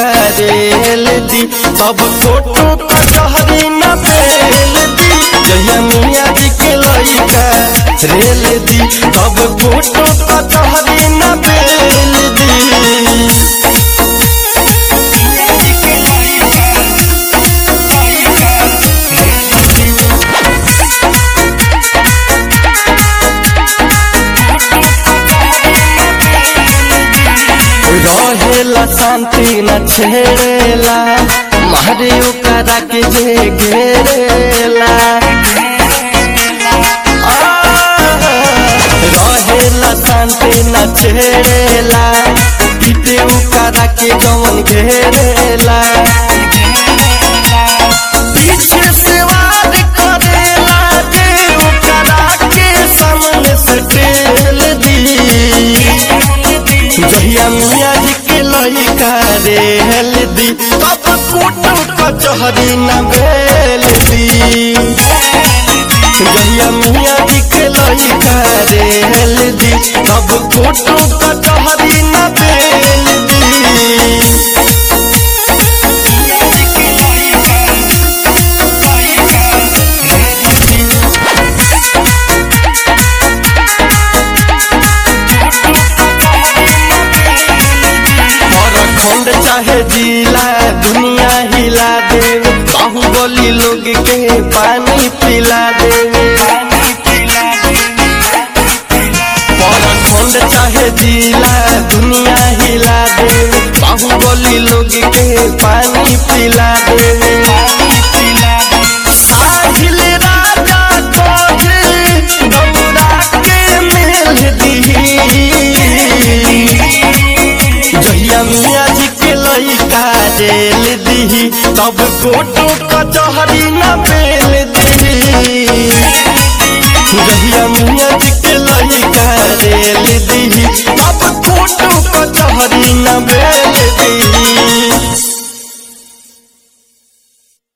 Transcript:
rail दी सब photo कचहरी न बेल दी जहिया मिया जी के लइका रेल दी सब फोटो कचहरी न बेल दी रहेला शांति न छेड़ेला मारे ओकरा के जे घेरेला आ, रहेला शांति न छेड़ेला पीते ओकरा के जवन घेरेला पीछे से वार करेला जे ओकरा के सामने से टेल दी जहिया मिया जी के लइका रेल दी तब कोटो कचहरी न बेल दी जहिया मिया जी के लइका रेल दी तब कोटो कचहरी न बेल दी और खंड चाहे जिला दुनिया हिला देवे बाहुबली लोग के पानी पिला देवे और खंड चाहे जिला दुनिया हिला देवे बाहुबली लोग के पानी पिला देवे साहिल राजा कोहे गौरा के मेल दी जहिया मिया जी के लइका जेल दी तब कोटो कचहरी न बेल दी जहिया मिया जी के लइका जेल दी तब कोटो कचहरी न बेल दी